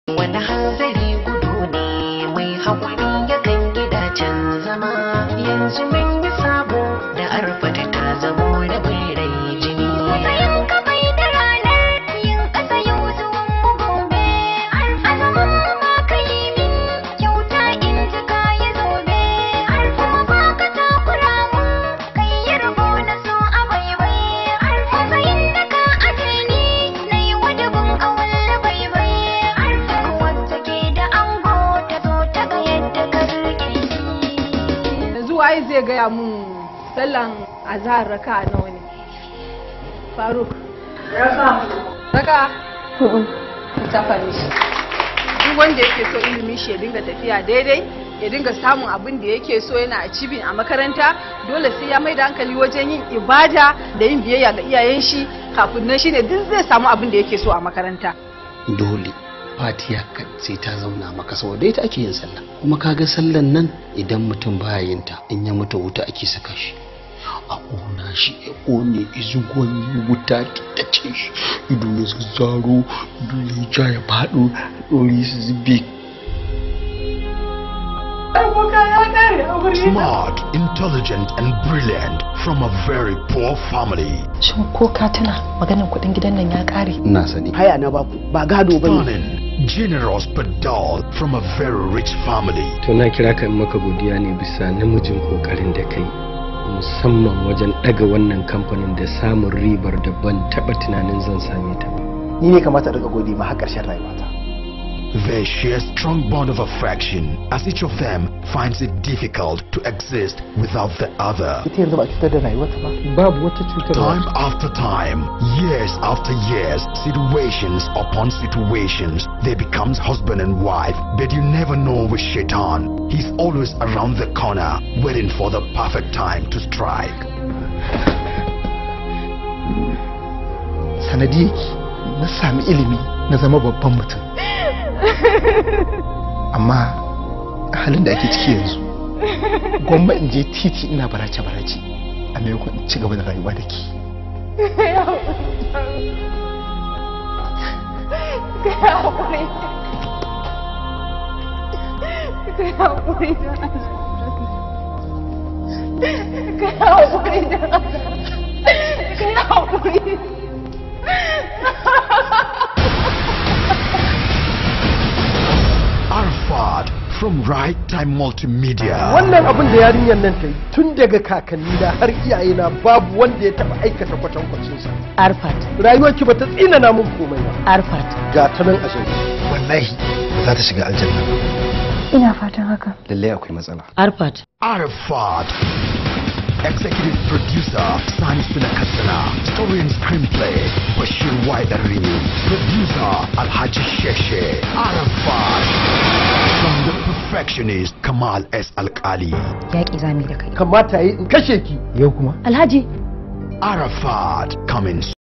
wani hanzari gudu ne mai haƙuri yakan gidacen zama yanzu mun yi sabo da arfata ta zamo da bai rai jini Sayan ka bai da ranar yin ƙasa yau zuwan mu gobe. Azaman mu ma ka yi min kyauta in ji ka yi zobe. Kuma ba ka takura mu kai yi rabo na so a baibai. Matsayin da ka aje ni na yi wadabin awal baibai. Wacce ke da ango ta zo ta ga yadda ka rike ni. yanzu waye zai gaya mun sallan azhar raka nawa ne faruk raka ta fari shi duk wanda yake so ilimin shi ya dinga tafiya daidai ya dinga samun abin da yake so yana a cibin a makaranta dole sai ya mai da hankali wajen yin ibada da yin biyayya ga iyayen shi kafin nan shine duk zai samu abin da yake so a makaranta dole fatiya ka sai ta zauna maka saboda ita ake yin sallah kuma kaga sallan nan idan mutum baya yin ta in ya mutu wuta ake saka shi a ƙona shi ya ƙone izugon wuta ta ce shi ido ya zazzaro ido ya ja ya faɗo ɗori su zube Smart, intelligent, and brilliant from a very poor family. Shin ko ka tuna maganin kuɗin gidan nan ya ƙare? ina sani haya na baku ba gado ba ne Cunning, generous but dull from a very rich family. to na kira ka in maka godiya ne bisa namijin kokarin da kai musamman wajen daga wannan kamfanin da samun ribar da ban taba tunanin zan same ta ba ni ne kamata daga gode ma har ƙarshen rayuwata They share strong bond of affection as each of them finds it difficult to exist without the other. ita yanzu ba cutar da rayuwarta ba babu wata cutarwa Time after time, years after years, situations upon situations, they becomes husband and wife, but you never know with Shaitan. He's always around the corner, waiting for the perfect time to strike. sanadiyarki na sami ilimi na zama babban mutum amma halin da ake ciki yanzu gwamma in je titi ina barace-barace a maimakon in ci gaba da rayuwa da ke Arfad from Right Time Multimedia. wannan abin da yarinyar nan ta yi tun daga kakanni da har iyaye na babu wanda ya taba aikata kwatankwacin sa Arfat, rayuwarki ba ta tsina mun komai ba Arfat. ga ta nan a shirye wallahi za ta shiga aljanna Ina fatan haka. lallai akwai matsala Arfat. Arafat. Executive producer Sani Sunakassana. Story and screenplay Bashir Waidarini. Producer Alhaji Sheshe. Arafat. From the perfectionist Kamal S. Alkali. Yaƙi zami da kai. kamata yi in kashe ki yau kuma Alhaji, Arafat coming